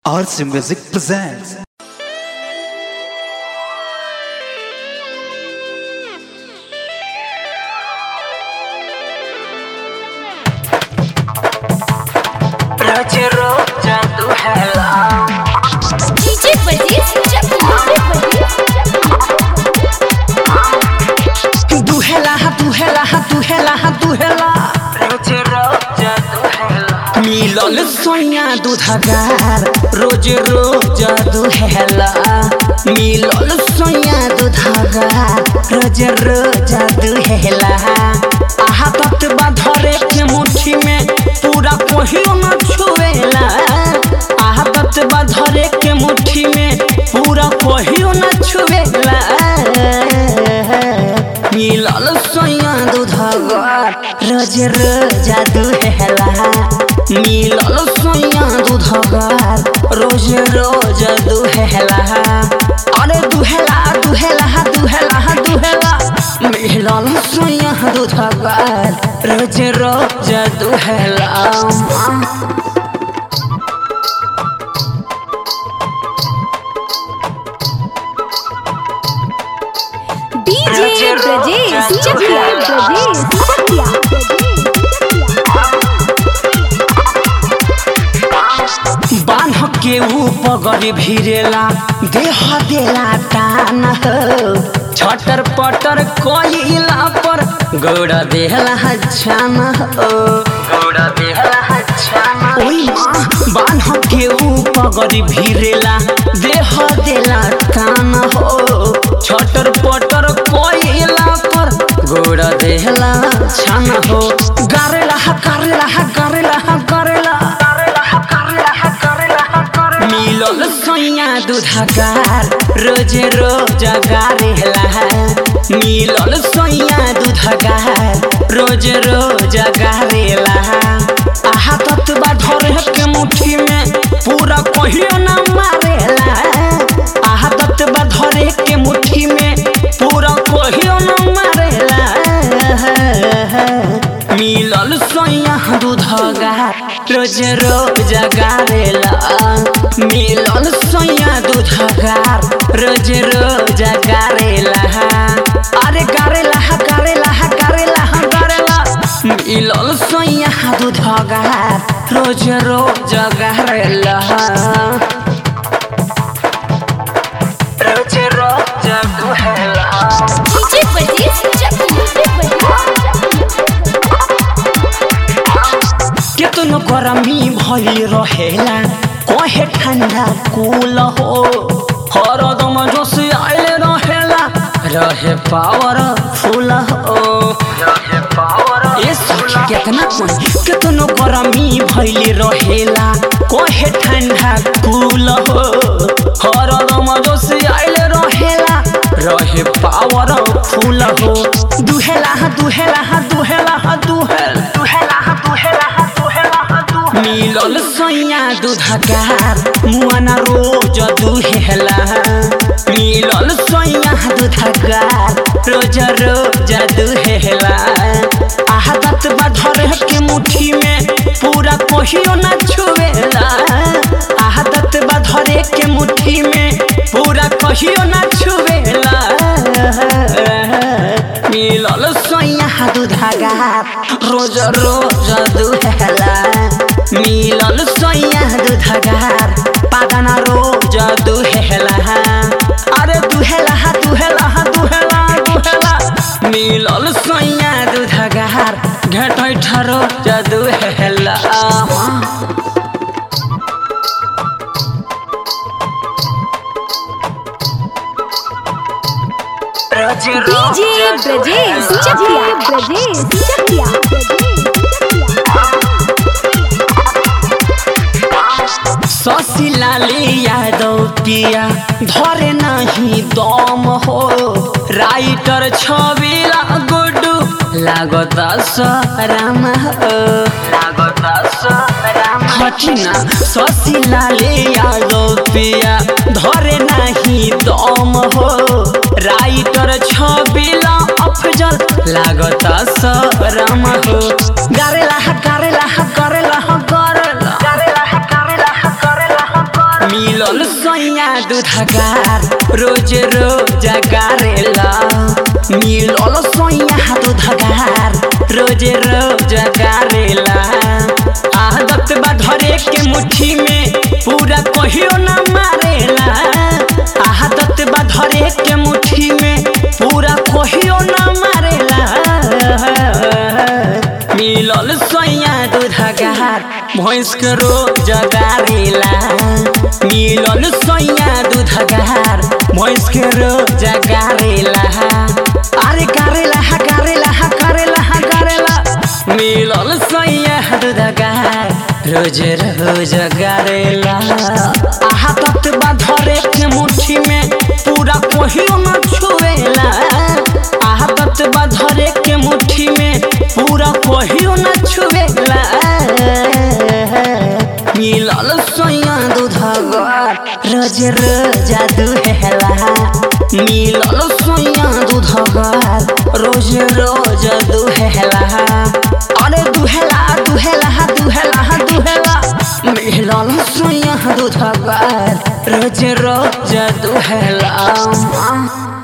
RC Music presents. रोज रोज जादू है DJ budgies दुहेला दुहेला दुहेला दुहेला रोज रोज जादू है मिलल सोया दूधगार रोज रोज दुहेला मिलल सोया दूधगार रोज रोज दुहेला आहा तत्वा धरे के मुट्ठी में पूरा कोहियो न छुएला आहा तत्वा धरे के मुट्ठी में पूरा कोहियो न छुएला मिलल सोया दूधगार रोज रोज दुहेला मिलल सोया दूधगार रोज रोज दुहेला अरे दुहेला दुहेला दुहेला दुहेला मिलल सोया दूधगार रोज रोज दुहेला डीजे ब्रजेश चकिया ब्रजेश चकिया बान्ह के ऊ पगड़ी भिरेला देह देला टान हो छटर पटर कोइला पर गौड़ा देहला छान हो गौड़ा बेहला छाना ओई माँ बान्ह के ऊ पगड़ी भिरेला देह देला टान हो छटर पटर कोइला पर गौड़ा देहला छान हो गारेला गारेला गारेला गारेला मिलल सोया दूधगार रोज रोज गारेला मिलल सोया दूधगार रोज रोज गारेला आहा तत्वा धरे के मुट्ठी में पूरा कहियो न मारेला आहा तत्वा धरे के मुट्ठी में पूरा कहियो न मारेला मिलल सोया दूधगार रोज रोज गारेला मिलल सोया दूधगार रोज रोज गारेला अरे गारेला गारेला गारेला गारेला मिलल सोया दूधगार रोज रोज गारेला रोज रोज जादू है डीजे बजीज चकिया केतनो गरमी भइल रहेला कहे ठंडा कुल हो हरदम जोश आइल रहेला रहे पावर फुल हो रहे पावर ए सखी केतना कोन केतनो गरमी भइल रहेला कहे ठंडा कुल हो हरदम जोश आइल रहेला रहे पावर फुल हो दुहेला दुहेला दुहेला दुहेला दुहेला दुहेला दुहेला दुहेला मिलल सैया दूधगार मुआना रोज दुहेला मिलल सैया दूधगार रोज रोज दुहेला आहा तत्वा धरे के मुट्ठी में पूरा कहियो न छुएला आहा तत्वा धरे के मुट्ठी में पूरा कहियो न छुएला मिलल सैया दूधगार रोज रोज दुहेला मिलल सैया दूधगार पागना रोज दुहेला अरे दुहेला दुहेला दुहेला दुहेला मिलल सैया दूधगार घेटै ठरो दुहेला रोज डीजे ब्रजेश चकिया ब्रजेश चकिया ससिलाले यादव पिया धरे नहीं दम हो राइटर छबिला गुडू लागत सराम हो लागता सराम हटिना ससिलाले यादव पिया धरे नहीं दम हो राइटर छबिला अफजल लागत सराम हो गारेला गारेला गारेला गारेला करेला करेला करेला मिलल सैया दूधगार रोज रोज गारेला मिलल सैया दूधगार रोज रोज गारेला आदत बा धरे के मुट्ठी में पूरा कहियो ना मारेला आदत बा धरे के मुट्ठी में पूरा कहियो ना मारेला मिलल सैया दूधगार भैंस के रोज गारेला मिलल सैया दूधगार भैंस के रोज गारेला अरे गारेला हा गारेला हा गारेला हा गारेला मिलल सैया दूधगार रोज रोज गारेला आहा तत बा धरे के मुट्ठी में पूरा कहियो न छुएला आहा तत बा धरे के मुट्ठी में पूरा कहियो न छुएला मिलल सोया दूधगार रोज रोज दुहेला मिलल सोया दूधगार रोज रोज दुहेला अरे दुहेला दुहेला दुहेला दुहेला मिलल सोया दूधगार रोज रोज दुहेला